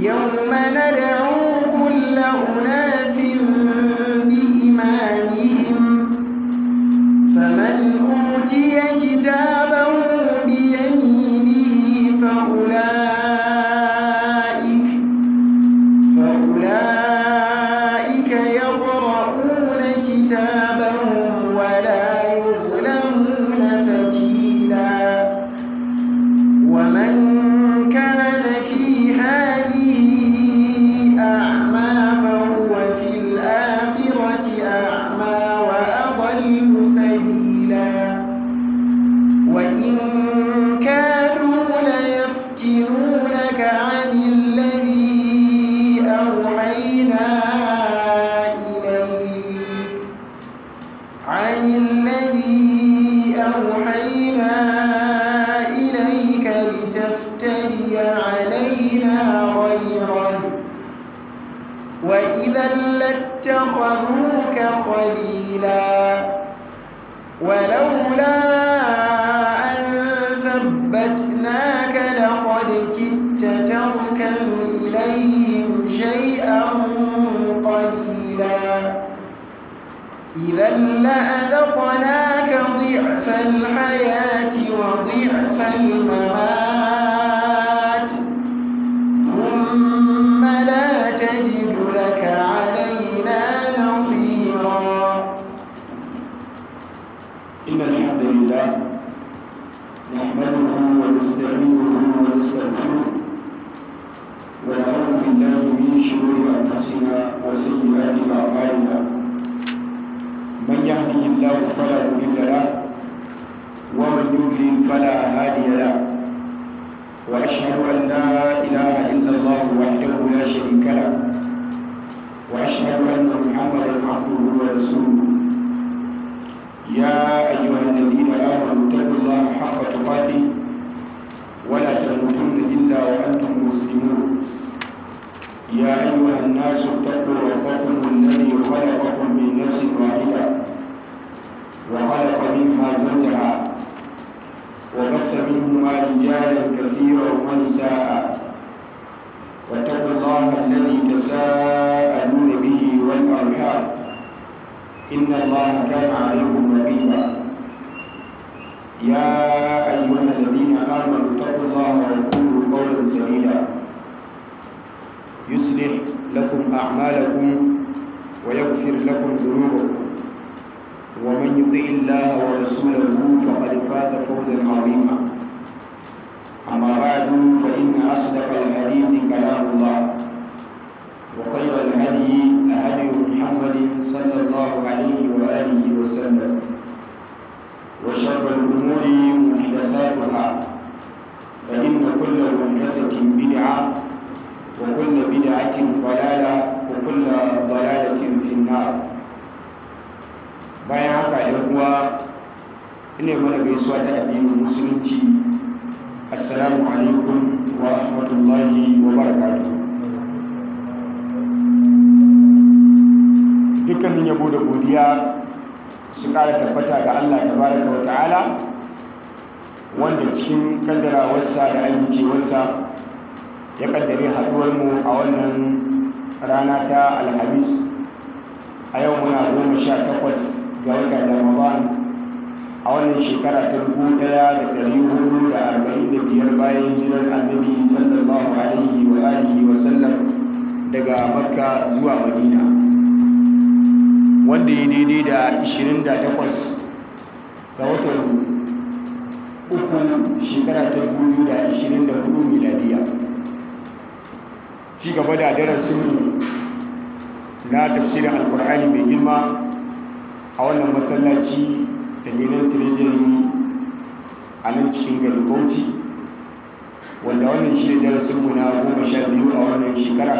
يوم ندعو كل أناس بإمامهم فمن أوتي كتابه بيمينه فأولئك فأولئك يقرؤون كتابهم ولا يظلمون فتيلا ومن كان في هذه أعمى فهو في الآخرة أعمى وأضل سبيلا وإن كانوا ليفتنونك عن الذي أوحينا إليك عن الذي أوحينا إليك لتفتري علينا غيره وإذا لاتخذوك خليلا ولولا أن ثبتناك لقد كدت تركن إليهم شيئا قليلا إذا لأذقناك ضعف الحياة وضعف الممات ثم لا تجد لك علينا نصيرا إن الحمد لله نحمده ونستعينه ونستغفره ونعوذ بالله من شرور أنفسنا وسيئات أعمالنا من يهده الله فلا مضل له ومن يضلل فلا هادي له وأشهد أن لا إله إلا الله وحده لا شريك له وأشهد أن محمدا عبده ورسوله يا أيها الذين آمنوا اتقوا الله حق تقاته ولا تموتن إلا وأنتم مسلمون يا أيها الناس اتقوا ربكم الذي خلقكم من نفس واحدة وخلق منها زوجها وبث منهما رجالا كثيرا ونساء واتقوا الله الذي تساءلون به والأرحام إن الله كان عليكم رقيبا يا أيها الذين آمنوا اتقوا الله وقولوا قولا سديدا يصلح لكم أعمالكم ويغفر لكم ذنوبكم ومن يطع الله ورسوله فقد فاز فوزا عظيما أما بعد فإن أصدق الحديث كلام الله وخير الهدي هدي محمد صلى الله عليه وآله وسلم وشر الأمور محدثاتها فإن كل محدثة بدعة وكل بدعة ضلالة وكل ضلالة في النار bayan haka ‘yan uwa ina mana gaisuwa ta addinin musulunci assalamu alaikum wa rahmatullahi wa barakatuh dukkanin yabo da godiya su ƙara tabbata ga Allah tabaraka wa ta'ala wanda cikin kaddarawarsa da amincewarsa ya kaddare haɗuwarmu a wannan rana ta alhamis a yau muna goma sha takwas ga watan ramadan a wannan shekara ta dubu ɗaya da ɗari hudu da arba'in da biyar bayan hijirar annabi sallallahu alaihi wa alihi wa sallam daga makka zuwa madina wanda ya daidai da 28 ga watan uku shekara ta 2024 miladiya ci gaba da darasinmu na tafsirin alkur'ani mai girma a wannan masallaci da ginin tirejiri a nan cikin garin bauchi wanda wannan shi darasinmu na goma sha biyu a wannan shekara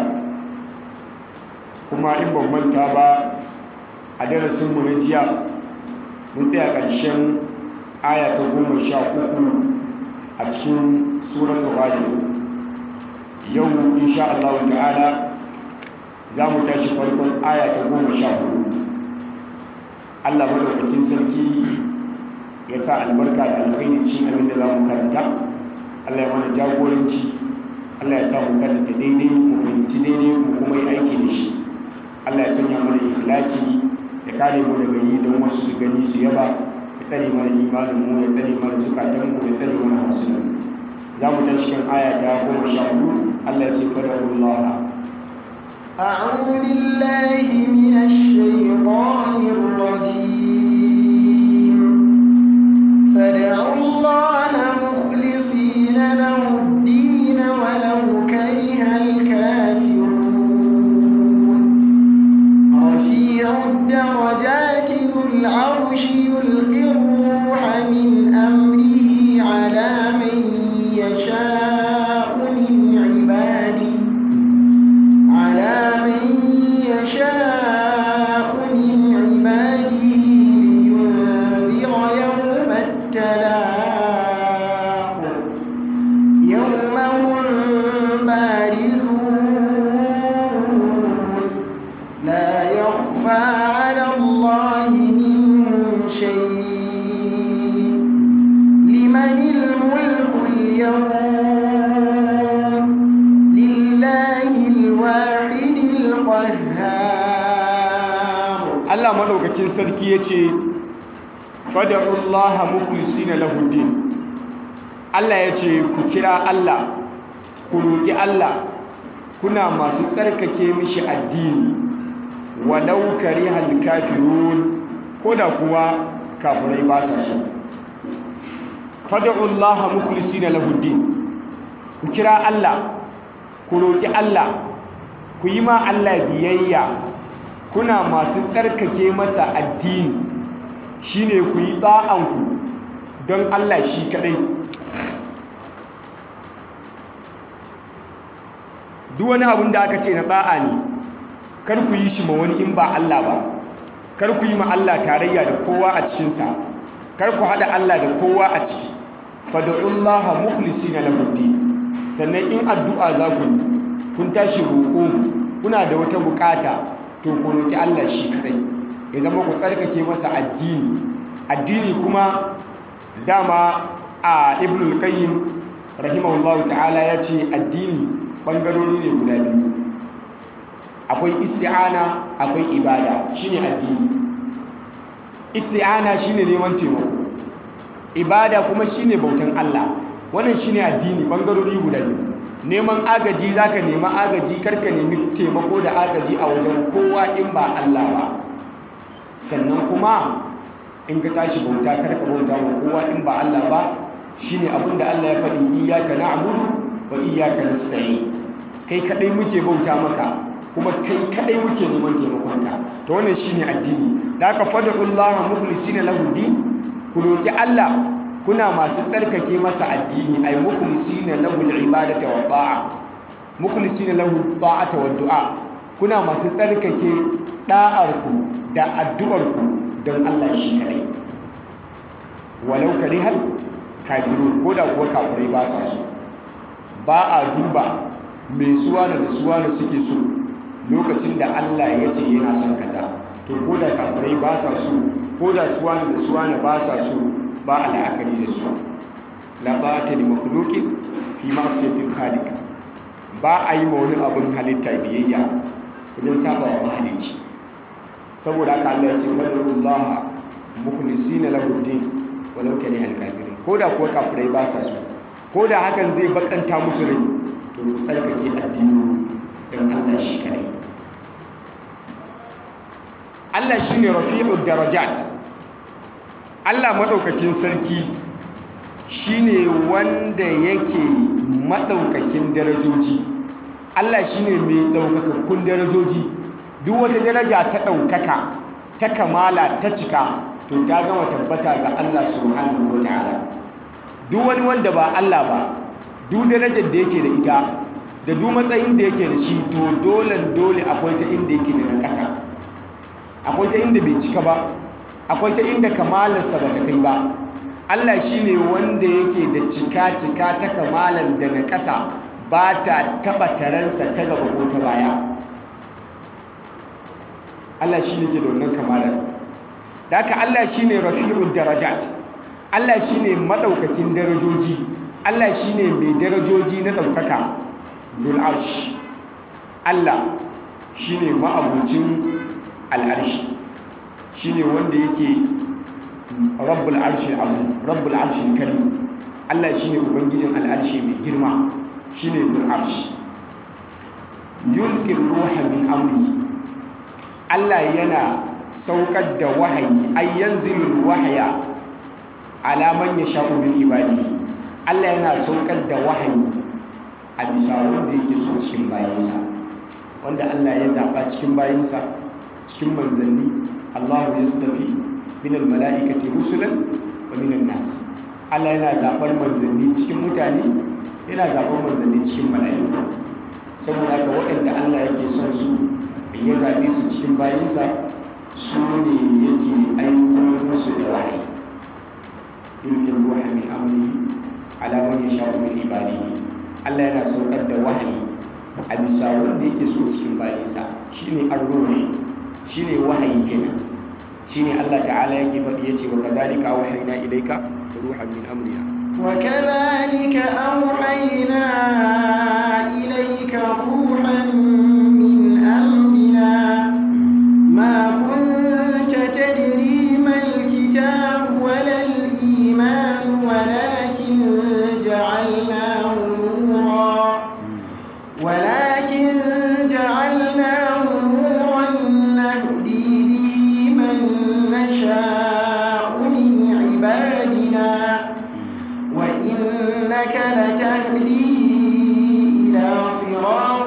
kuma in ban manta ba a darasinmu na jiya mun tsaya ƙarshen aya ta goma sha uku a cikin suratul ghafir yau insha Allah ta'ala za mu tashi farkon aya ta goma sha hudu Allah madaukakin sarki ya sa albarka da alkhairi cikin abin da za mu karanta Allah ya mana jagoranci Allah ya samu karanta daidai mu fahimci daidai mu kuma yi aiki da shi Allah ya sanya mana ikhlasi ya kare mu daga yi don wasu su gani su yaba ya tsare mana imanin mu ya tsare mana zukatan mu ya tsare mana hasunan za mu ta cikin aya ta goma sha hudu Allah ya ce fadarullaha أعوذ بالله من الشيطان الرجيم فادعوا الله مخلصين له الدين ولو كره الكافرون رفيع الدرجات ذو العرش يلقي الروح من أمره على من يشاء من عباده على من يشاء من عباده لينذر يوم التلاق يوم هم بارزون لا يخفى على الله منهم شيء لمن الملك اليوم لله الواحد القهار Allah madaukakin sarki ya ce fada'ullaha mukhlisina lahu din Allah ya ce ku kira Allah ku roƙi Allah kuna masu tsarkake mishi addini walau karihal kafirun koda kuwa kafirai ba sa so fada'ullaha mukhlisina lahu din ku kira Allah ku roƙi Allah ku yi ma Allah biyayya kuna masu tsarkake masa addini shine ku yi tsa'anku don Allah shi kadai duk wani abin da aka ce na tsa'a ne kar ku yi shi ma wani in ba Allah ba kar ku yi ma Allah tarayya da kowa a cikinsa kar ku haɗa Allah da kowa a ciki fada'ullaha mukhlisina lahu din sannan in addu'a za ku yi kun tashi roƙo kuna da wata bukata to ku roƙi Allah shi kadai ya zama ku tsarkake masa addini addini kuma dama a ibnul qayyim rahimahullahu ta'ala ya ce addini bangarori ne guda biyu akwai isti'ana akwai ibada shine addini isti'ana shine neman taimako ibada kuma shine bautan Allah wannan shine addini bangarori guda biyu neman agaji zaka nema agaji karka nemi taimako da agaji a wajen kowa in ba Allah ba sannan kuma in ka tashi bauta karka bauta wa kowa in ba Allah ba shine abin da Allah ya faɗi iyyaka na'budu wa iyyaka nasta'in kai kadai muke bauta maka kuma kai kadai muke neman taimakonka to wannan shine addini da aka fada'ullaha mukhlisina lahu din ku roki Allah kuna masu tsarkake masa addini ay mukhlisina lahu al-ibadata wa ta'a mukhlisina lahu ta'ata wa du'a kuna masu tsarkake da'arku da addu'arku don Allah shi kadai walau karihal kafirun ko da kuwa kafirai ba sa so ba a duba mai suwana da suwana suke so lokacin da Allah ya ce yana son kaza to ko da kafirai ba sa so ko da suwana da suwana ba sa so ba a la'akari da su la ba ta da makhluqin fi ma'siyatil khaliq ba a yi ma wani abun halitta biyayya wajen saba wa mahalicci saboda haka Allah ya ce fadlullah mukhlisina lahu din walau kana al-kafirin ko da kuwa kafirai ba sa so ko da hakan zai bakanta musu rai to ku tsarkake addini don Allah shi kare Allah shine rafi'ud darajat Allah madaukakin sarki shine wanda yake madaukakin darajoji Allah shine mai daukakakkun darajoji duk wata daraja ta daukaka ta kamala ta cika to ta gama tabbata ga Allah subhanahu wataala duk wani wanda ba Allah ba duk darajar da yake da ita da duk matsayin da yake da shi to dole dole akwai ta inda yake da nakasa akwai ta inda bai cika ba akwai ta inda kamalarsa ba ta kai ba Allah shine wanda yake da cika cika ta kamalar da nakasa ba ta taba taransa ta gaba ko ta baya Allah shine ke da wannan kamalar da haka Allah shine rafi'ud darajat Allah shine madaukakin darajoji Allah shine mai darajoji na daukaka zul arsh Allah shine ma'abucin al'arshi shine wanda yake rabbul arshi azim rabbul arshi karim Allah shine ubangijin al'arshi mai girma shine zul arsh yulqi ruha min amri Allah yana saukar da wahayi ay yanzilu wahya ala man yasha'u min ibadihi Allah yana saukar da wahayi a bisa wanda yake so cikin bayansa wanda Allah ya zaɓa cikin bayansa cikin manzanni Allah ya tafi min almala'ikati rusulan wa min nas Allah yana zaɓar manzanni cikin mutane yana zaɓar manzanni cikin mala'iku saboda haka waɗanda Allah yake son su ya zaɓe su cikin bayansa su ne yake aiko musu da wahayi yulkin ruha min amri ala man yasha'u min ibadihi Allah yana saukar da wahayi a bisa wanda yake so cikin bayansa shine ar-ruhi shine wahayi kenan shine Allah ta'ala yake faɗi yace wa kadhalika awhayna ilayka ruhan min amrina وكذلك أوحينا إليك روحا من أمرنا ما كنت تدري ما الكتاب ولا الإيمان ولكن جعلناه نورا ولكن جعلناه نورا نهدي به من نشاء من عبادنا وإنك لتهدي إلى صراط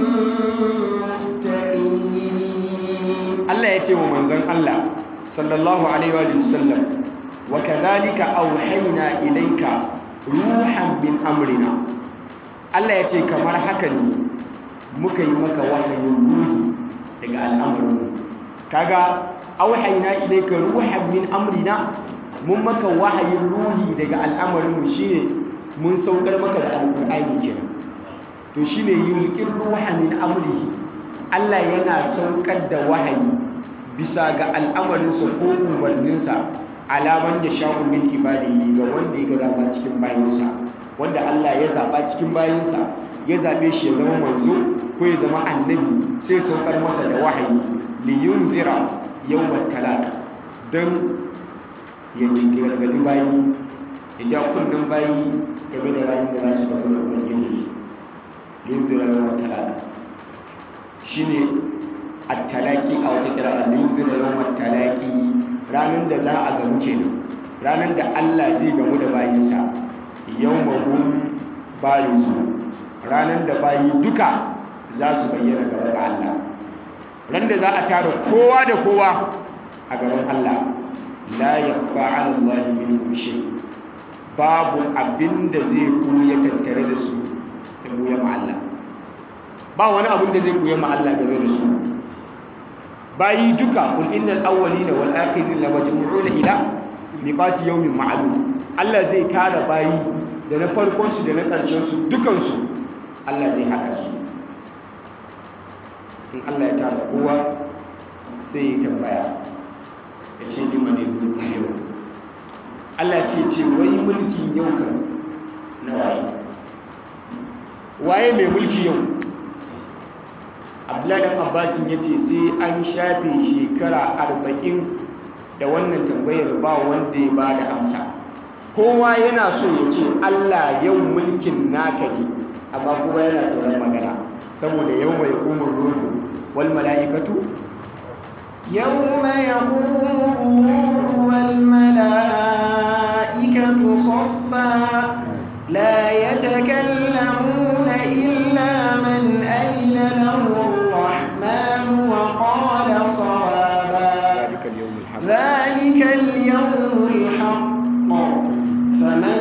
مستقيم Allah ya ce wa manzon Allah sallallahu alaihi wa sallam wa kadhalika awhayna ilayka ruhan min amrina Allah ya ce kamar haka ne muka yi maka wahayin ruhi daga al'amarin kaga awhayna ilayka ruhan min amrina mun maka wahayin ruhi daga al'amarin mu shine mun saukar maka da alqur'ani kenan to shine yulqir ruha min amrihi Allah yana saukar da wahayi bisa ga al'amarinsa ko umarninsa alaman da sha'un min ibadihi ga wanda ya gaba cikin bayansa wanda Allah ya zaba cikin bayansa ya zabe shi ya zama manzo ko ya zama annabi sai saukar masa da wahayi li yunzira yawmat talaq dan ya gargadi bayi ya ja kunnen bayi game da ranar da za su gaba da ubangiji yunzira yawmat talaq shine at-talaqi a wata kira al-yunzir yawm at-talaqi ranan da za a gamu kenan ranan da Allah zai gamu da bayinsa yawmahum bayisu ranan da bayi duka za su bayyana gaba ga Allah ran da za a tara kowa da kowa a gaban Allah la yakhfa 'ala Allah minhum shay babu abinda zai kuya tattare da su da buya ma Allah ba wani abin da zai buya ma Allah game da su bayi duka kul innal awwalina wal akhirin la majmu'una ila miqati yawmin ma'lum Allah zai tara bayi da na farkon su da na ƙarshen su dukan su Allah zai haka su in Allah ya tara kowa sai ya tambaya ya ce ni mane mulki yau Allah ce ce wai mulkin yau kan na waye waye mai mulki yau abdullahi dan abbasin ya ce sai an shafe shekara arba'in da wannan tambayar ba wanda ya ba da amsa kowa yana so ya ce allah yau mulkin naka ne amma kowa yana tsoron magana saboda yau mai umar ruhu wal mala'ikatu يوم يقوم الروح والملائكة صفا لا يتكلمون إلا من أذن له الرحمن وقال صوابا ذلك اليوم الحق ذلك اليوم الحق فمن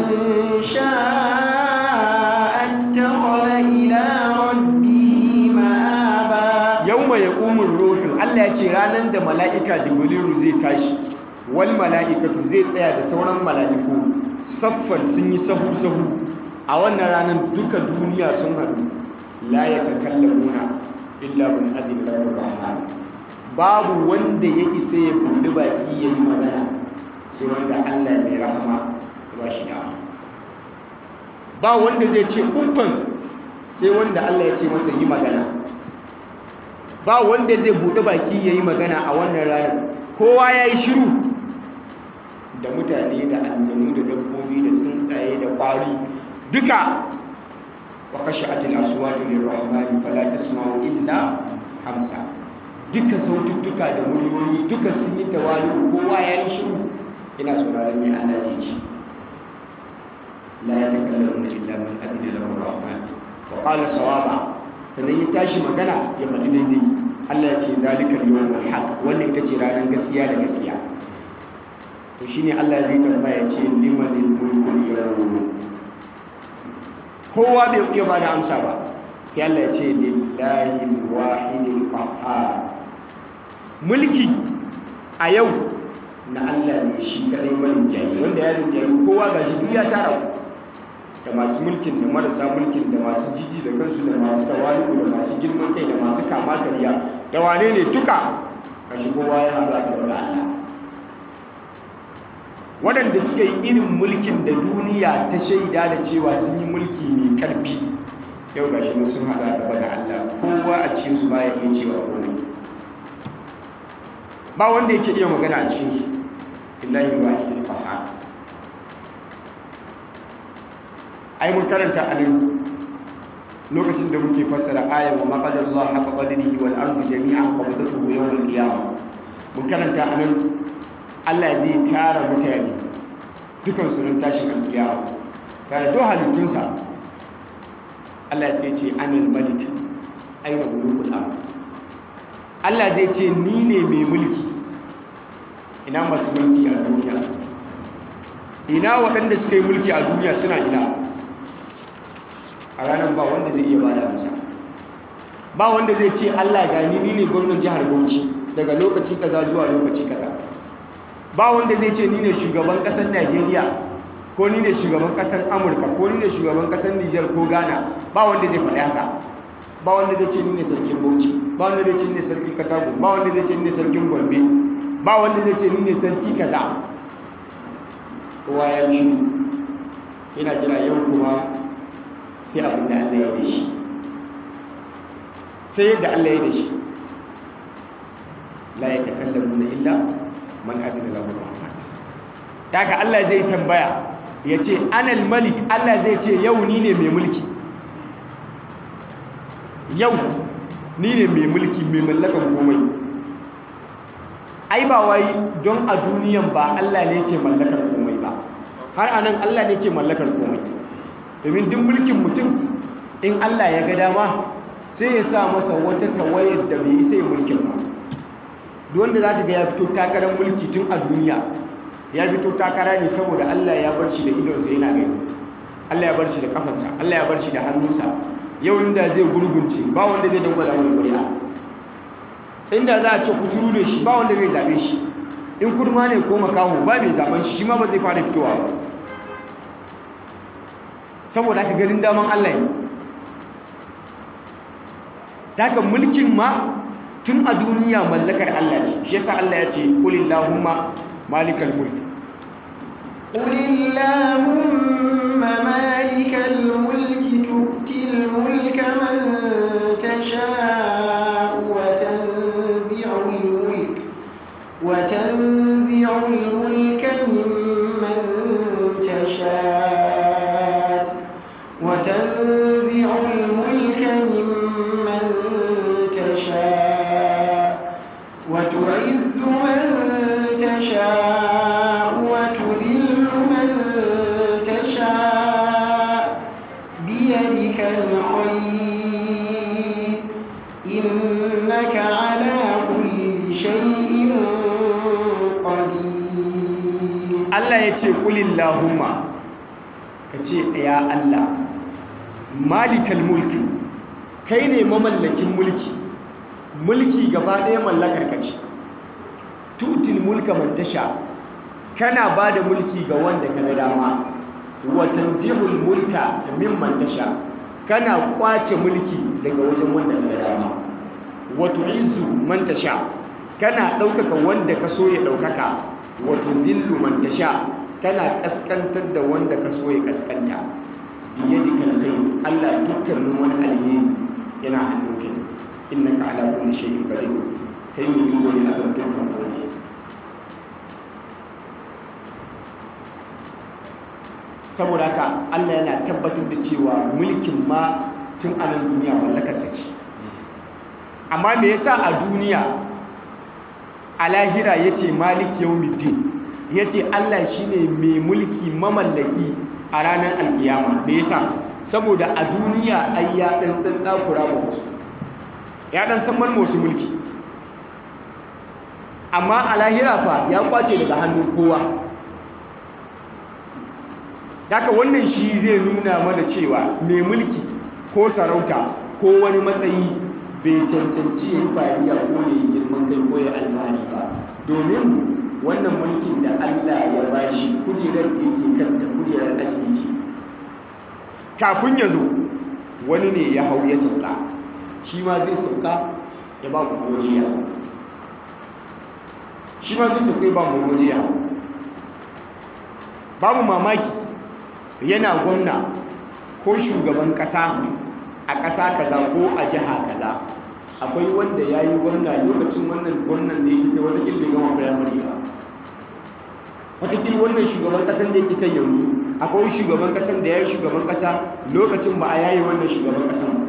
شاء اتخذ إلى ربه مآبا yawma yaqumur ruhu Allah ya ce ranar da mala'ika jibrilu zai tashi wal mala'ikatu zai tsaya da sauran mala'iku saffan sun yi sahu sahu a wannan ranar duka duniya sun haɗu la yatakallamuna illa man adina lahu rahman babu wanda ya isa ya buɗe baki ya yi magana sai wanda Allah mai rahama ya ba shi dama ba wanda zai ce kumfan sai sai wanda Allah ya ce masa yi magana ba wanda zai buɗe baki ya yi magana a wannan ranar kowa ya yi shiru da mutane da aljanu da dabbobi da tsuntsaye da ƙwari duka wa kashe atil aswatu lirrahmani fala tasma'u illa hamsa duka saututtuka da muryoyi duka sun yi tawali kowa ya yi shiru ina sauraron mai Allah ya ce la yatakallamu illa man adina lahu rahman wa qala sawaba sannan ya tashi magana ya faɗi daidai Allah ya ce zalika al-yawmul haq wannan ita ce ranar gaskiya da gaskiya to shine Allah zai tambaya ya ce limanil mulku yawm kowa bai iya ba da amsa ba sai Allah ya ce lillahi al-wahidil qahhar mulki a yau na Allah ne shi kadai marin jayi wanda ya rinjayi kowa ga shi duk ya tara da masu mulkin da marasa mulkin da masu jiji da kansu da masu tawali'u da masu girman kai da masu kama karya da wane ne duka ga shi kowa ya haɗa da Allah waɗanda suka yi irin mulkin da duniya ta shaida da cewa sun yi mulki mai ƙarfi yau ga shi sun haɗa gaba da Allah kowa a cikin su baya iya cewa komai ba wanda yake iya magana a cikin su illahi wahidul qahhar ai mun karanta a nan lokacin da muke fassara ayar wa maqadar Allah haka qadrihi wal ardu jami'an qabdatuhu yawm al qiyamah mun karanta a nan Allah zai tara mutane dukan su ran tashin alkiyama tare da halittunsa Allah zai ce anil malik aina mulkul ard Allah zai ce ni ne mai mulki ina masu mulki a duniya ina waɗanda suka yi mulki a duniya suna ina a ranar ba wanda zai iya bada amsa ba wanda zai ce Allah gani ni ne gwamnan jihar Bauchi daga lokaci kaza zuwa lokaci kaza ba wanda zai ce ni ne shugaban kasar Najeriya ko ni ne shugaban kasar Amurka ko ni ne shugaban kasar Niger ko Ghana ba wanda zai faɗi haka ba wanda zai ce ni ne sarkin Bauchi ba wanda zai ce ni ne sarkin Katago ba wanda zai ce ni ne sarkin Gombe ba wanda zai ce ni ne sarki kaza kowa ya yi yana jira yau kuma sai abin da Allah ya da shi sai yadda Allah ya da shi la ya takallamu na illa man adina lahu rahman daga Allah zai tambaya ya ce anal malik Allah zai ce yau ni ne mai mulki yau ni ne mai mulki mai mallakan komai ai ba wai don a duniyan ba Allah ne ke mallakar komai ba har anan Allah ne ke mallakar komai domin duk mulkin mutum in Allah ya ga dama sai ya sa masa wata tawayar da bai isa ya mulkin ba duk wanda za ka ga ya fito takarar mulki tun a duniya ya fito takara ne saboda Allah ya bar shi da idonsa yana gani Allah ya bar shi da kafarsa Allah ya bar shi da hannunsa yau inda zai gurgunce ba wanda zai dangwala wani ƙuri'a inda za a ce kuturu ne shi ba wanda zai zabe shi in kurma ne ko makaho ba mai zaben shi shi ma ba zai fara fitowa ba saboda haka ganin daman Allah ne daga mulkin ma tun a duniya mallakar Allah ne shi yasa Allah ya ce kulillahumma malikal mulk قل اللهم مالك الملك تؤتي الملك من تشاء وتنزع الملك وتنزع الملك ممن تشاء وتنزع الملك ممن تشاء وتعز من تشاء وتذل من تشاء بيدك الخير إنك على كل شيء قدير Allah ya ce kulillahumma ka ce ya Allah malikal mulki kai ne mamallakin mulki mulki gaba ɗaya mallakar ka ce tutil mulka man tasha kana ba da mulki ga wanda ka ga dama wa tanzihul mulka mimman tasha kana kwace mulki daga wajen wanda ka ga dama wa tu'izzu man tasha kana ɗaukaka wanda ka so ya ɗaukaka wa tudillu man tasha kana kaskantar da wanda ka so ya kaskanta biyadika alkhair Allah dukkanin wani alheri yana hannunka innaka ala kulli shay'in qadir kai mu yi wani akan dukkan komai saboda haka Allah yana tabbatar da cewa mulkin ma tun a nan duniya mallakarsa ce amma me yasa a duniya a lahira yace malik yawmiddin yace Allah shine mai mulki mamallaki a ranar alkiyama me yasa saboda a duniya ai ya dan dan dakura ba wasu ya dan san man wasu mulki amma a lahira fa ya kwace daga hannun kowa Daka wannan shi zai nuna mana cewa mai mulki ko sarauta ko wani matsayi bai cancanci ya yi fariya ko ya yi girman kai ko ya alfahari ba domin wannan mulkin da Allah ya bashi kujerar da yake kanta kujerar asibiti kafin ya zo wani ne ya hau ya sauka shi ma zai sauka ya ba ku godiya shi ma zai sauka ya ba mu godiya babu mamaki yana gwamna ko shugaban kasa a kasa kaza ko a jiha kaza akwai wanda ya yi gwamna lokacin wannan gwamnan da ya fita wata bai gama firamare ba wataƙil wannan shugaban ƙasan da yake kan yanzu akwai shugaban ƙasan da ya yi shugaban ƙasa lokacin ba a yayi wannan shugaban ƙasan ba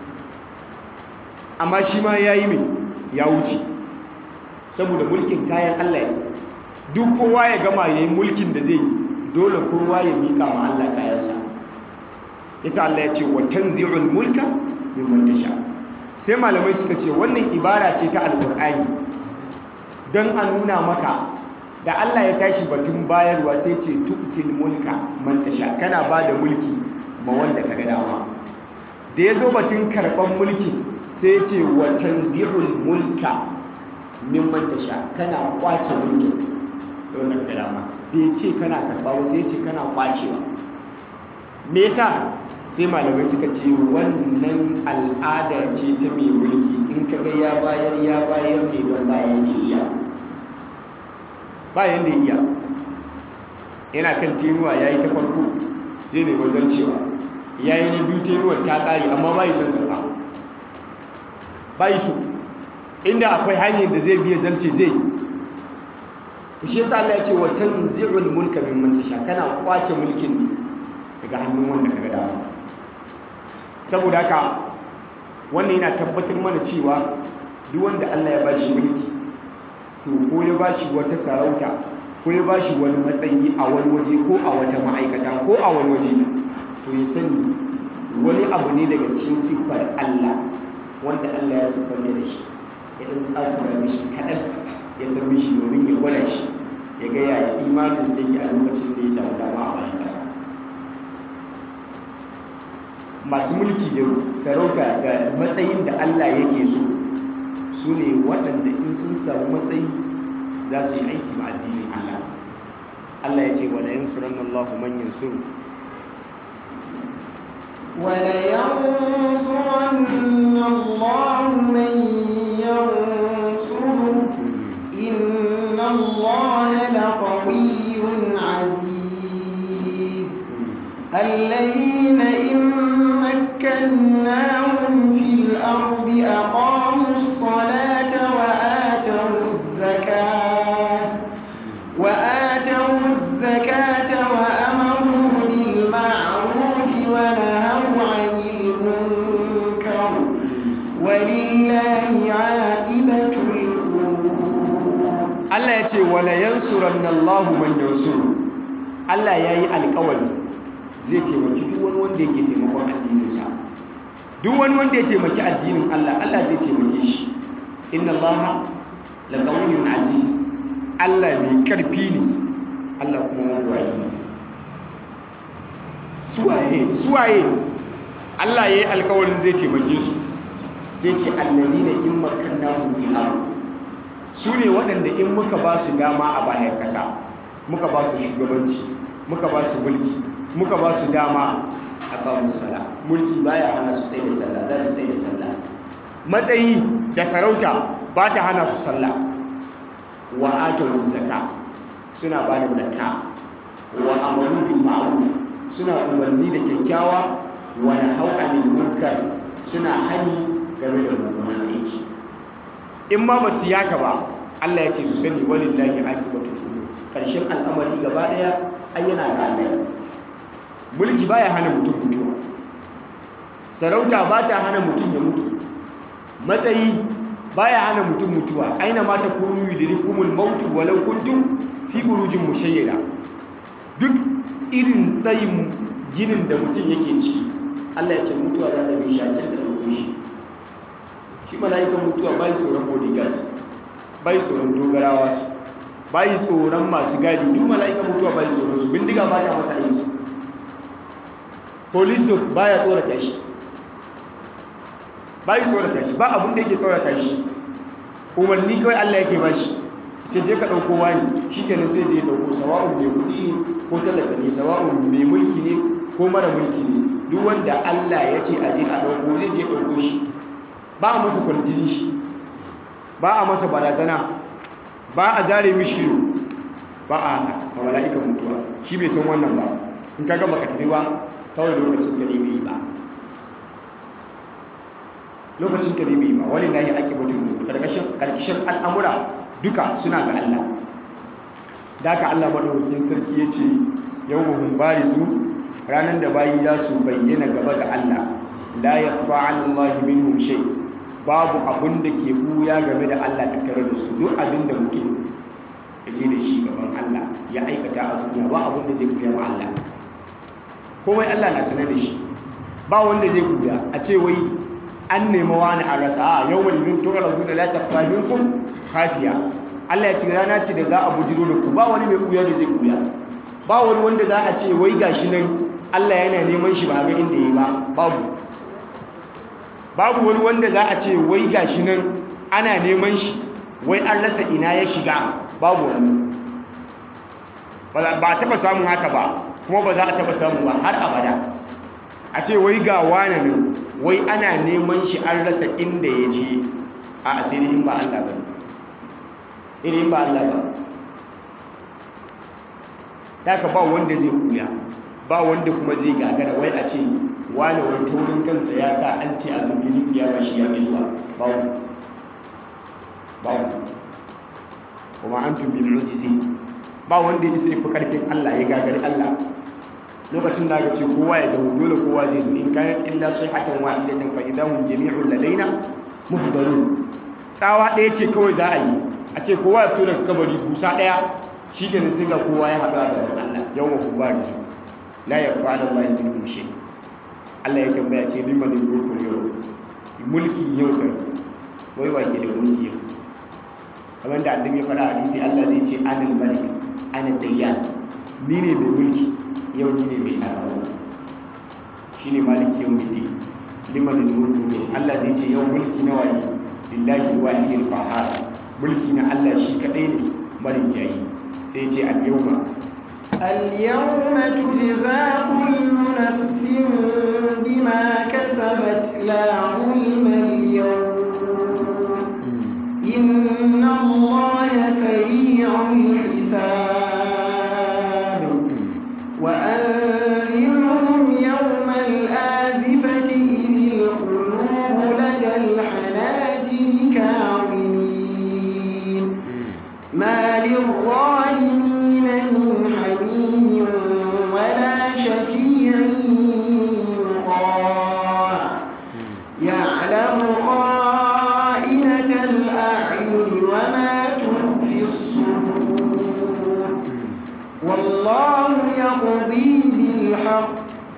amma shi ma ya yi mai ya wuce saboda mulkin kayan allah ne duk kowa ya gama ya yi mulkin da zai yi dole kowa ya miƙa ma allah kayansa ita allah ya ce wa tanzi'ul mulka mimman tasha sai malamai suka ce wannan ibara ce ta alƙur'ani don a nuna maka da Allah ya tashi batun bayarwa sai ce tu'til mulka man tasha kana ba da mulki ma wanda ka ga dama da ya zo batun karɓar mulki sai ce wa tanzihul mulka min man tasha kana kwace mulki da wanda ka ga dama bai ce kana karɓa ba sai ce kana kwacewa me yasa sai malamai suka ce wannan al'ada ce ta mai mulki in ka ga ya bayar ya bayar ne don bayan iya bayan da iya yana kan tenuwa ya yi ta farko zai ne wajen cewa ya yi na biyu tenuwar ta ƙari amma bayi son karɓa bayi so inda akwai hanyar da zai biya zarce zai yi shi yasa Allah ya ce wa tanzi'ul mulka mimman tasha kana kwace mulkin ne daga hannun wanda kaga dama saboda haka wannan yana tabbatar mana cewa duk wanda Allah ya bashi mulki to ko ya bashi wata sarauta ko ya bashi wani matsayi a wani waje ko a wata ma'aikata ko a wani waje to ya sani wani abu ne daga cikin siffar Allah wanda Allah ya siffar da shi ya dan tsakura mishi kaɗan ya san mishi domin ya gwada shi ya ga yaya imanin da yake a lokacin da ya samu dama a bayan ƙasa masu mulki da sarauta da matsayin da Allah yake so su ne waɗanda in sun samu matsayi za su yi aiki ma addinin Allah Allah ya ce wala yansuranna Allah man yansuru ولينصرن الله من ينصره إن الله لقوي عزيز الذين إن مكناهم في الأرض أقاموا الصلاة وآتوا الزكاة وآتوا الزكاة وأمروا بالمعروف ونهوا عن المنكر ولله عاقبة الأمور Allah ya ce wala yansuranna Allah man yansuru Allah ya yi alƙawari zai taimaki duk wani wanda yake taimakon addininsa duk wani wanda ya taimaki addinin Allah Allah zai taimake shi inna Allah la qawiyyun aziz Allah mai karfi ne Allah kuma mabuwayi ne suwaye suwaye Allah ya yi alƙawarin zai taimake su sai ce alladina in makkannahum fil ardh su ne waɗanda in muka ba su dama a bayan ƙasa muka ba su shugabanci muka ba su mulki muka ba su dama a kawo sala mulki baya hana su tsaye da sallah za su tsaye da sallah matsayi da sarauta ba ta hana su sallah wa atawun zakka suna ba da zakka wa amaru bil ma'ruf suna umarni da kyakkyawa wa nahau anil munkar suna hani game da mummunan aiki in ma ba su yaka ba Allah ya ce su sani walillahi aqibatul umur karshen al'amari gaba daya ayyana ga Allah mulki baya hana mutum mutuwa sarauta ba ta hana mutum ya mutu matsayi baya hana mutum mutuwa aina ma ta kunu yudrikumul maut walau kuntum fi burujin mushayyada duk irin tsayin ginin da mutum yake ciki Allah ya ce mutuwa za ta bi shakin da dauko shi shi mala'ikan mutuwa bai tsoron bodyguard bai tsoron dogarawa bai tsoron masu gadi duk mala'ikan mutuwa bai tsoron su bindiga ba ta masa aiki police dog baya tsorata shi bai tsorata shi ba abin da yake tsorata shi umarni kawai Allah yake ba shi ce je ka ɗauko wani shi kenan sai je ɗauko sawa'un mai kuɗi ne ko talaka ne sawa'un mai mulki ne ko mara mulki ne duk wanda Allah ya ce a je a ɗauko zai je ɗauko shi ba a masa kwarjini shi ba a masa barazana ba a zare mishi ba a haka a mala'ikan mutuwa shi bai san wannan ba in ka gaba ka tafi ba kawai lokacin ka ne bai ba lokacin ka ne bai ba wani lahi ake mutum karkashin al'amura duka suna ga Allah da aka Allah madaukakin sarki ya ce yau mahun bari su ranar da bayi za su bayyana gaba ga Allah la ya fa'an Allah minhum shay babu abin da ke buya game da Allah ta tare da su duk abin da mutum ya je da shi gaban Allah ya aikata a duniya ba abin da zai buya wa Allah komai Allah na sanar da shi ba wanda zai buya a ce wai an nema wani a rasa a yau wani bin tura rasu da lati fahimkun kafiya Allah ya ce rana ce da za a bujiro da ku ba wani mai kuya da zai kuya ba wani wanda za a ce wai gashi nan Allah yana neman shi ba ga inda yi ba babu babu wani wanda za a ce wai gashi nan ana neman shi wai an rasa ina ya shiga babu wani ba a taba samun haka ba kuma ba za a taba samu ba har abada a ce wai ga wane nan wai ana neman shi an rasa inda ya je a asiri in ba Allah ba in ba Allah ba daga ba wanda zai kuya ba wanda kuma zai gagara wai a ce wane wai taurin kansa ya sa an ce a zubi ya ba shi ya fi zuwa ba ba kuma an tun bin mujizi ba wanda ya sai fi karfin Allah ya gagari Allah lokacin da aka ce kowa ya dawo dole kowa zai zo in kayan illa sai hakan wahidatan fa idahum jami'un ladaina muhdarun tsawa ɗaya ce kawai za a yi a ce kowa ya fito daga kabari busa ɗaya shi ke sai ga kowa ya haɗu da Allah yau ma kuma da su la ya fa'ala Allah min mushe Allah ya tambaya ce liman mulkul yau mulki yau kai wai wa ke da mulki yau kamar da annabi ya fara hadisi Allah zai ce anil malik ana dayyan ni ne mai mulki yau ni ne mai tsaro shi ne maliki yau mai limanin mulki ne Allah zai ce yau mulki na waye lillahi wahidil qahhar mulki na Allah shi kadai ne marin jayi sai ce al yawma اليوم تجزى كل نفس بما كسبت لا ظلم اليوم إن الله سريع الحساب وأنذرهم يوم الآزفة إذ القلوب لدى الحناجر كاظمين ما للظالمين من حميم ولا شفيع يطاع يعلم خائنة الأعين وما تخفي الصدور والله يقضي بالحق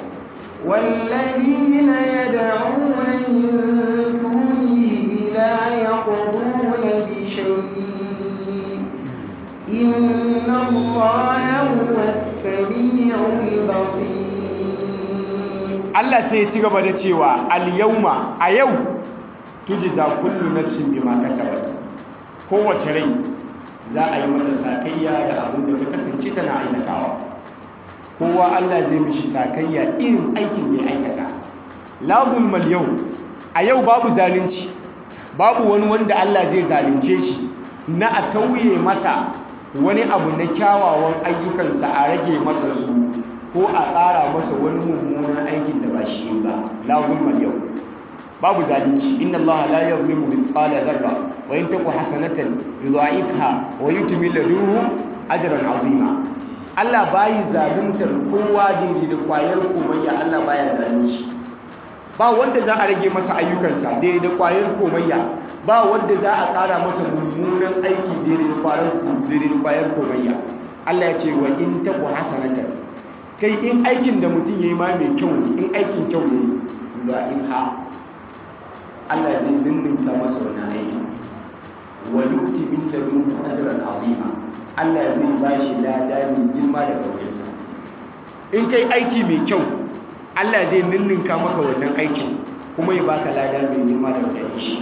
والذين يدعون من دونه لا يقضون بشيء إن الله هو السميع البصير Allah sai ya ci gaba da cewa al-yawma a yau tujza kullu nafsin bima kasabat kowace rai za a yi mata sakayya da abin da ta kasance tana aikatawa kowa Allah zai mishi sakayya irin aikin da ya aikata la zulmal yau a yau babu zalunci babu wani wanda Allah zai zalunce shi na a tauye masa wani abu na kyawawan ayyukansa a rage masa su ko a ƙara masa wani mummunan aikin da ba shi ba la zulma yau babu zalunci inna Allah la yuzlimu mithqala dharra wa in taku hasanatan yudha'ifha wa yuti min ladunhu ajran azima Allah bayi zaluntar kowa daidai da kwayar komayya Allah baya zalunci ba wanda za a rage masa ayyukansa daidai da kwayar komayya ba wanda za a ƙara masa mummunan aiki daidai da kwayar daidai da kwayar komayya Allah ya ce wa in taku hasanatan kai in aikin da mutum yayi ma mai kyau ne in aikin kyau ne yudha'ifha Allah zai ninninka masa wannan aiki wa yu'ti min ladunhu ajran azima Allah zai ba shi lada mai girma da kaurinsa in kai aiki mai kyau Allah zai ninninka maka wannan aikin kuma ya baka lada mai girma da kaurin shi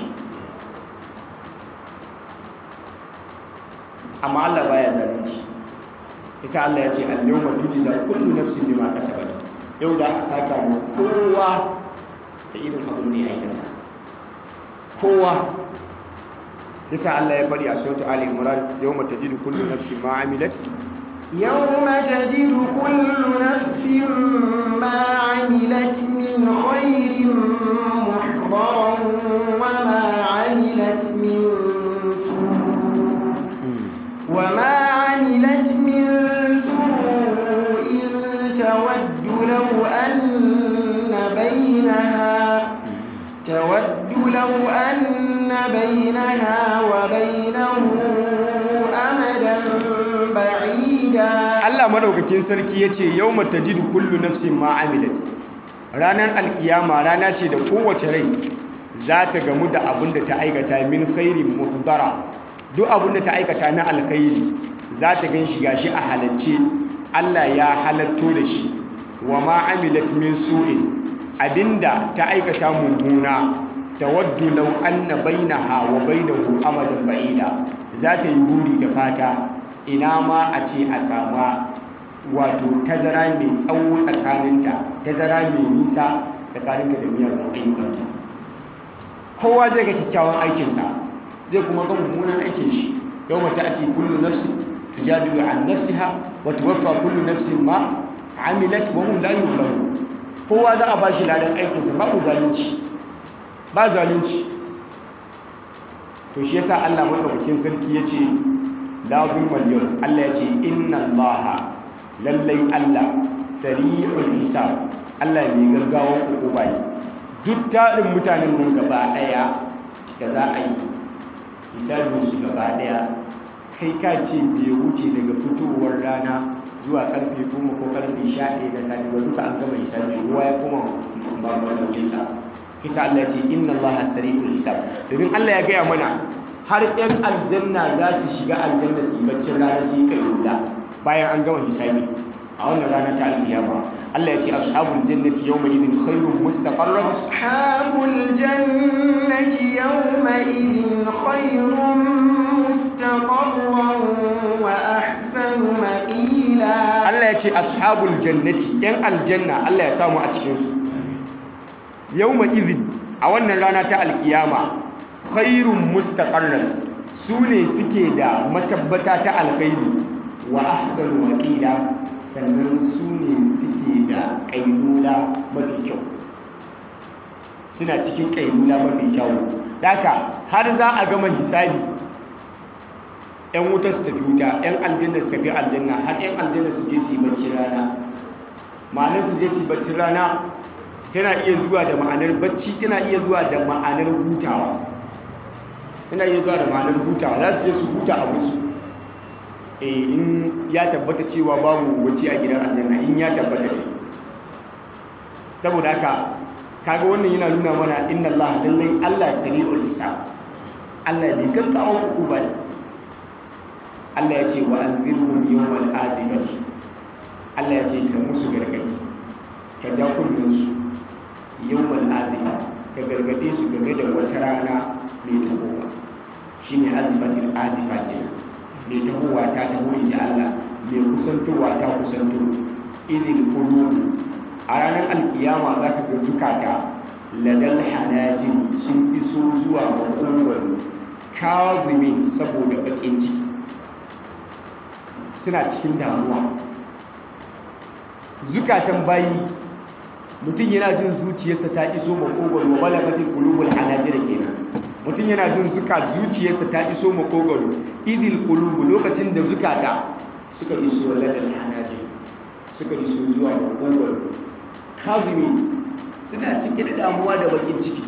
amma Allah baya zalunci ita Allah ya ce al-yawma tujza kullu nafsin bima kasabat yau da aka saka mu kowa da irin abin da ya aikata kowa yasa Allah ya bari a sautu Ali Imran yawma tajidu kullu nafsin ma amilat يوم تجد كل نفس ما عملت من خير محضرا وما عملت من سوء وما عملت من سوء تود لو أن بينها تود لو أن بينها وبينه أمدا بعيدا Allah madaukakin sarki yace yawma tajidu kullu nafsin ma amilat ranar alkiyama rana ce da kowace rai za ta gamu da abin da ta aikata min khairin muhdara duk abin da ta aikata na alkhairi za ta gan shi gashi a halacce Allah ya halatto da shi wa ma amilat min su'in abinda ta aikata mummuna tawaddu law anna bainaha wa bainahu amadan ba'ida za ta yi buri da fata ina ma a ce a sama wato tazara mai tsawo tsakaninta tazara mai nisa tsakaninta da miyar ayyukanta kowa zai ga kyakkyawan aikinsa zai kuma ga mummunan aikin shi yau mata ake kullu nafsi tujadilu an nafsiha wa tuwaffa kullu nafsin ma amilat wa hum la yuzlamun kowa za a bashi ladan aikinsa babu zalunci ba zalunci to shi yasa Allah madaukakin sarki yace la zulmal yawm Allah yace inna Allah lallai Allah sari'ul hisab Allah mai gaggawan hukuma ne duk tarin mutanen nan gaba daya da za a yi hisabin su gaba daya kai ka ce bai wuce daga fitowar rana zuwa karfe goma ko karfe sha ɗaya na safe ba duka an gama hisabi ruwa ya koma ba madaukinsa kisa Allah ce inna Allah sari'ul hisab domin Allah ya gaya mana har ɗan aljanna za su shiga aljanna su baccin rana su yi kayyuda bayan an gama hisabi a wannan rana ta alkiyama Allah ya ce ashabul jannati yawma idin khairun mustaqarran ashabul jannati yawma idin khairun mustaqarran wa ahsanu maqila Allah ya ce ashabul jannati yan aljanna Allah ya samu a cikin su yawma idin a wannan rana ta alkiyama khairun mustaqarran su ne suke da matabbata ta alkhairi wa ahsanu maqila sannan su ne suke da kailula mafi kyau suna cikin kailula mafi kyau daka har za a gama hisabi yan wuta su tafi wuta yan aljanna su tafi aljanna har yan aljanna su je su yi bacci rana ma'anar su je su yi bacci rana tana iya zuwa da ma'anar bacci tana iya zuwa da ma'anar hutawa tana iya zuwa da ma'anar hutawa za su je su huta a musu in ya tabbata cewa babu bacci a gidan aljanna in ya tabbata ne saboda haka kaga wannan yana nuna mana inna Allah lallai Allah sari'ul hisab Allah ne gaggawan hukuma ne Allah ya ce wa anzirhum yawmal azibati Allah ya ce ka musu gargadi ka ja kullun su yawmal azifa ka gargade su game da wata rana mai tahowa shine azifatul azifa kenan mai tahowa ta taho inda Allah mai kusantowa ta kusanto idil qulubu a ranar alkiyama za ka ga zukata ladal hanajin sun iso zuwa makogwaro kazimin saboda bakin ciki suna cikin damuwa zukatan bayi mutum yana jin zuciyarsa ta iso makogwaro wa balagatil qulubul hanajir kenan mutum yana jin zuka zuciyarsa ta iso makogwaro idil qulubu lokacin da zukata suka iso ladal hanajir suka iso zuwa makogwaro kazimi suna cike da damuwa da bakin ciki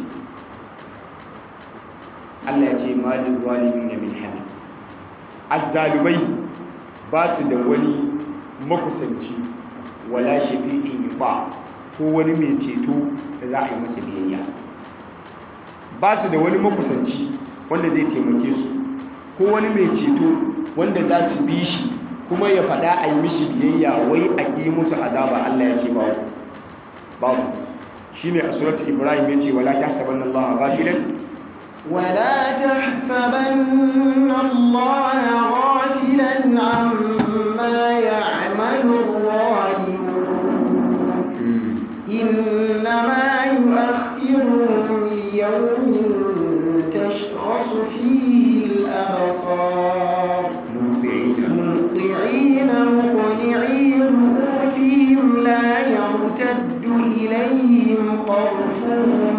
Allah ya ce malin zalimin min hamid azzalumai ba su da wani makusanci wala shafi'in ba ko wani mai ceto da za a yi masa biyayya ba su da wani makusanci wanda zai taimake su ko wani mai ceto wanda za su bi shi kuma ya faɗa a yi mishi biyayya wai a ƙi musu azaba Allah ya ce babu babu shi ne a suratul ibrahim ya ce wala ta saban Allah ghafilan ولا تحسبن الله غافلا عما يعمل الظالمون إنما يؤخرهم ليوم تشخص فيه الأبصار مهطعين مقنعي رؤوسهم لا يرتد إليهم طرفهم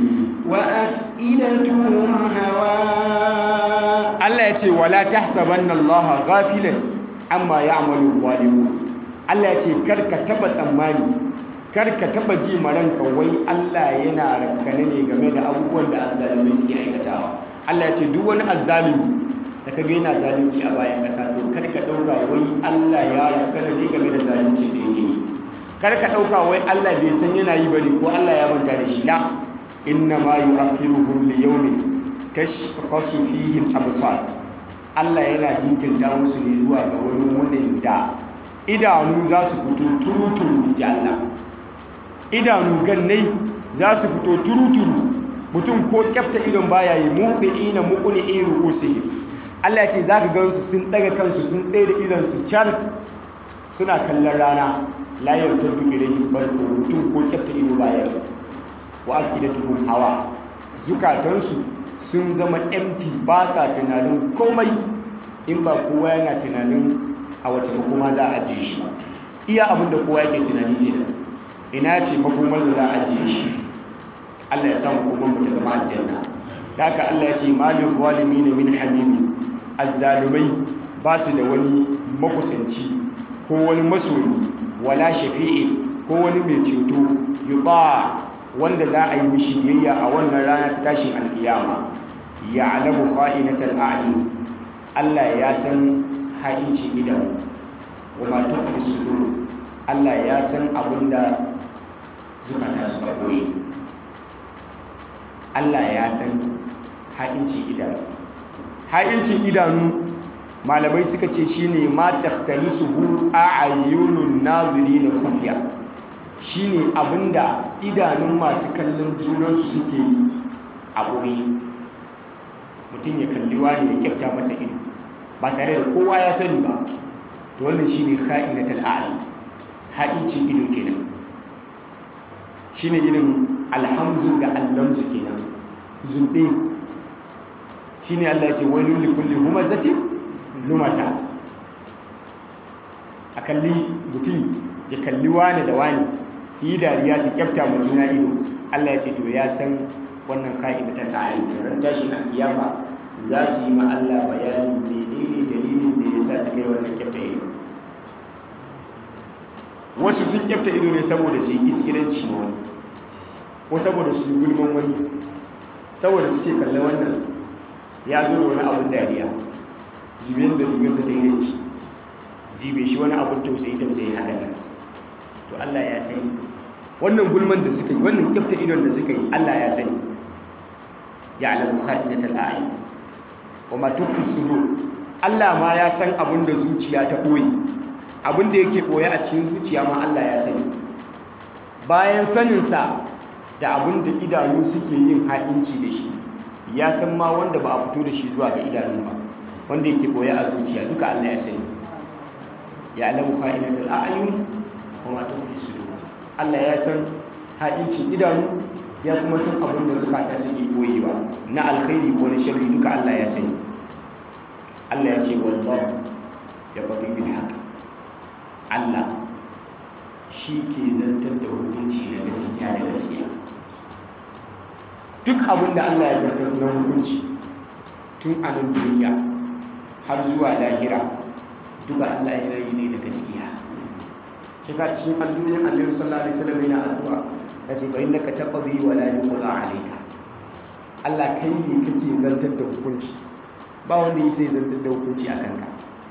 وأفئدتهم هواء Allah ya ce wala tahsabanna Allah ghafilan amma ya'malu zalimun Allah ya ce karka taba tsammani karka taba ji maranka wai Allah yana rakkane ne game da abubuwan da azzalumai suke aikatawa Allah ya ce duk wani azzalumi da kaga yana zalunci a bayan kasa to karka dauka wai Allah ya rakkane ne game da zalunci da yake yi karka dauka wai Allah bai san yana yi bane ko Allah ya manta da shi la inna ma yu'akhiruhum li yawmin tashkhasu fihi al-absar Allah yana jinkirta musu ne zuwa ga wani wurin da idanu za su fito turuturu ji Allah idanu gannai za su fito turuturu mutum ko kyafta idon baya yi muqina muqni ru'usihim Allah ce zaka gansu sun daga kansu sun tsaye da idon su char suna kallon rana la yartadu ilayhi barku mutum ko kyafta ido baya yi wa afidatuhum hawa zukatansu sun zama empty ba sa tunanin komai in ba kowa yana tunanin a wace makoma za a ajiye shi iya abin da kowa yake tunani ne ina ce makomar da za a ajiye shi Allah ya samu kuma mu ta zama aljanna da haka Allah ya ce malin zalimin min hamimi azzalumai ba su da wani makusanci ko wani masoyi wala shafi'i ko wani mai ceto yuba wanda za a yi mishi biyayya a wannan rana ta tashin alkiyama ya alamu kha'inatal a'yun Allah ya san ha'inci idan wa ma tukhfi sudur Allah ya san abinda zukata suka koyi Allah ya san ha'inci idanu ha'incin idanu malamai suka ce shine ma takhtalisuhu a'yunun nazirin khufiya shine abinda idanun masu kallon junansu suke yi a ɓoye mutum ya kalli wani ya kyauta masa ido ba tare da kowa ya sani ba to wannan shine kha'inatul a'li ha'incin ido kenan shine irin alhamzu da allamzu kenan zunde shine Allah ya ce wailul likulli humazatin lumata a kalli mutum ya kalli wani da wani su yi dariya su kyafta mu juna ido Allah ya ce to ya san wannan ka'ida ta ta'ayi ran tashi na kiyama za su yi ma Allah bayani menene dalilin da yasa suka yi wannan kyafta ido wasu sun kyafta ido ne saboda su yi iskiranci ma wani ko saboda su yi gulman wani saboda su ce kalli wannan ya zo da wani abin dariya jibin da jibin da daidai ci jibe shi wani abin tausayi tausayi haka nan to Allah ya sani wannan gulman da suka yi wannan kyafta idon da suka yi Allah ya sani ya alamu khadinatul a'yun wa ma tukhfi sudur Allah ma ya san abin da zuciya ta boye abin da yake boye a cikin zuciya ma Allah ya sani bayan sanin sa da abin da idanu suke yin ha'inci da shi ya san ma wanda ba a fito da shi zuwa ga idanu ba wanda yake boye a zuciya duka Allah ya sani ya alamu khadinatul a'yun wa ma tukhfi sudur Allah ya san ha'incin idanu ya kuma san abin da zukata suke koyewa na alkhairi ko na sharri duka Allah ya sani Allah ya ce wallahu ya faɗi bil haqq Allah shi ke zantar da hukunci na gaskiya da gaskiya duk abin da Allah ya zartar na hukunci tun a nan duniya har zuwa lahira duka Allah ya yi ne da gaskiya kika cikin addu'o'in Annabi sallallahu alaihi wasallam yana addu'a yace fa innaka taqdi wa la yuqda alayka Allah kai ne kake zantar da hukunci ba wanda yake zantar da hukunci a kanka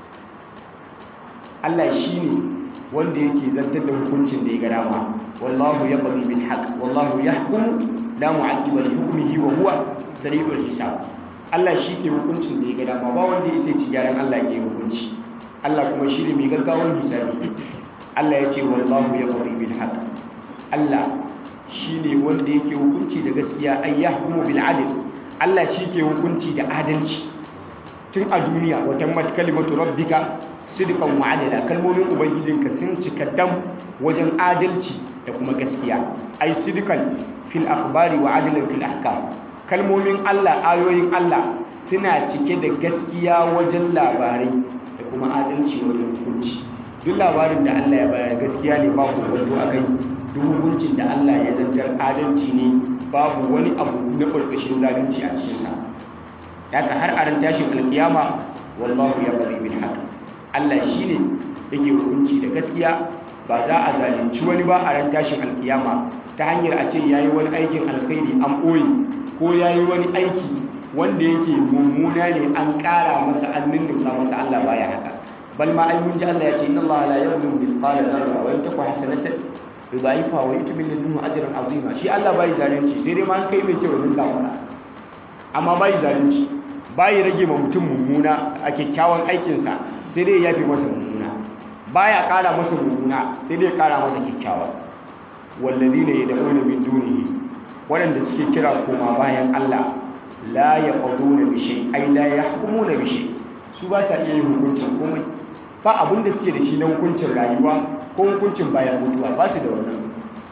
Allah shine wanda yake zantar da hukuncin da ya ga dama wallahu yaqdi bil haqq wallahu yahkum la mu'aqqiba li hukmihi wa huwa sari'ul hisab Allah shi ke hukuncin da ya ga dama ba wanda yake ci gyaran Allah ke hukunci Allah kuma shi ne mai gaggawan hisabi Allah ya ce wallahu yaqdi bil haqq Allah shi ne wanda yake hukunci da gaskiya ay yahkumu bil adl Allah shi ke hukunci da adalci tun a duniya wa tammat kalimatu rabbika sidqan wa adala kalmomin ubangijinka sun cika dam wajen adalci da kuma gaskiya ay sidqan fil akhbari wa adlan fil ahkam kalmomin Allah ayoyin Allah suna cike da gaskiya wajen labarai da kuma adalci wajen hukunci duk labarin da Allah ya bayar gaskiya ne ba ku kwanto a kai duk hukuncin da Allah ya zantar adalci ne babu wani abu na ƙarƙashin zalunci a cikinsa haka har a ran tashin alkiyama wallahu ya bari bil haqq Allah shine yake hukunci da gaskiya ba za a zalunci wani ba a ran tashin alkiyama ta hanyar a ce yayi wani aikin alkhairi an ɓoye ko yayi wani aiki wanda yake mummuna ne an ƙara masa an ninninka masa Allah baya haka bal ma ai mun ji Allah ya ce inna Allah la yuzlimu mithqala dharra wa in taku hasanatan yudha'ifa wa yu'ti min ladunhu ajran azima shi Allah bai zalunci sai dai ma an kai mai kyau din kafara amma bai zalunci bai rage ma mutum mummuna a kyakkyawan aikinsa sai dai ya yafi masa mummuna baya ƙara masa mummuna sai dai ya ƙara masa kyakkyawa wallazina yad'una min dunihi waɗanda suke kira koma bayan Allah la yaquduna bi shay ay la yahkumuna bi shay su ba sa iya yin hukuncin komai ba abin da suke da shi na hukuncin rayuwa ko hukuncin bayan mutuwa ba su da wannan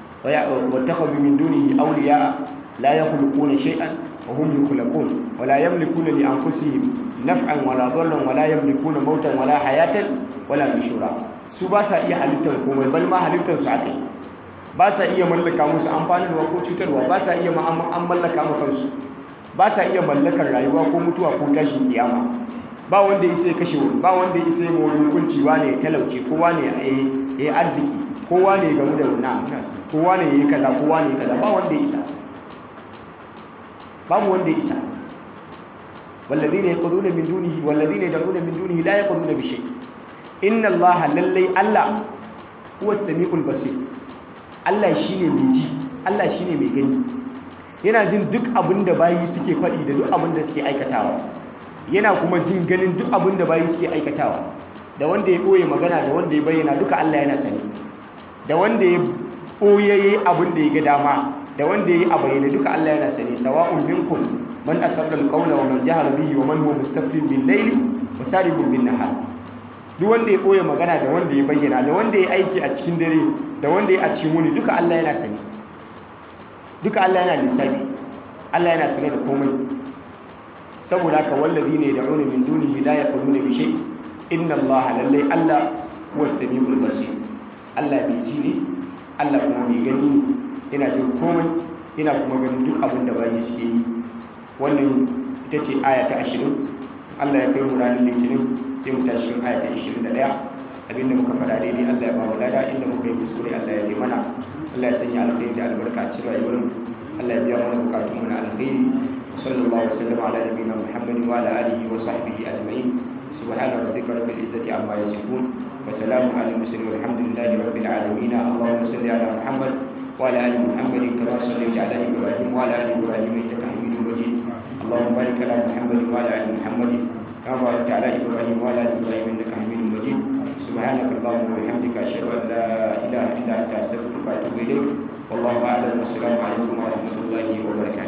wa takhadhu min dunihi awliya la yakhluquna shay'an wa hum yakhluqun wa la yamlikuna li anfusihim naf'an wa la dharran wa la yamlikuna mautan wa la hayatan wa la nushura su ba sa iya halittar komai bal ma halittar su akai ba sa iya mallaka musu amfanarwa ko cutarwa ba sa iya an mallaka mu kansu ba sa iya mallakar rayuwa ko mutuwa ko tashin kiyama ba wanda ya sai kashe wani ba wanda ya sai ma wani hukunci wane ya talauce ko wane ya yi arziki ko wane ya gamu da wannan ko wane ya yi kaza ko wane ya kaza ba wanda ya isa babu wanda ya isa والذين يقولون من دونه والذين يدعون من دونه لا يقولون بشيء إن الله للي الله هو السميع البصير Allah shine mai ji Allah shine mai gani yana jin duk abin da bayi suke faɗi da duk abin da suke aikatawa yana kuma jin ganin duk abin da bayi suke aikatawa da wanda ya ɓoye magana da wanda ya bayyana duka Allah yana sani da wanda ya ɓoye yayi abin da ya ga dama da wanda ya yi a bayyana duka Allah yana sani sawa'un minkum man asarra al-qawla wa man jahara bihi wa man huwa mustaqbil bil layli wa saribun bin nahar duk wanda ya ɓoye magana da wanda ya bayyana da wanda ya aiki a cikin dare da wanda ya a cikin wuni duka Allah yana sani duka Allah yana lissafi Allah yana sane da komai saboda haka wallazi ne da wani min dunihi la yaquluna bi shay inna Allah lallai Allah huwa samiul basir Allah bai ji ne Allah kuma bai gani ne yana jin komai yana kuma ganin duk abin da bayi suke yi wannan ita ce aya ta 20 Allah ya kai mu ranar litinin sai mu tashi aya ta 21 abinda muka faɗa daidai Allah ya ba mu lada inda muka yi kuskure Allah ya yi mana Allah ya sanya alkhairi da albarka a cikin rayuwar mu Allah ya biya mana bukatun mu na alkhairi sallallahu alaihi wasallam ala nabiyina Muhammadin wa ala alihi wa sahbihi ajma'in subhana rabbika rabbil izzati amma yasifun wa salamun ala mursalin walhamdulillahi rabbil alamin allahumma salli ala Muhammad wa ala ali Muhammad kama sallaita ala Ibrahim wa ala ali Ibrahim innaka Hamidum Majid اللهم بارك على محمد وعلى ال محمد كما باركت على ابراهيم وعلى ال ابراهيم انك حميد مجيد سبحانك اللهم وبحمدك اشهد ان لا اله الا انت استغفرك واتوب اليك والله اعلم والسلام عليكم ورحمه الله وبركاته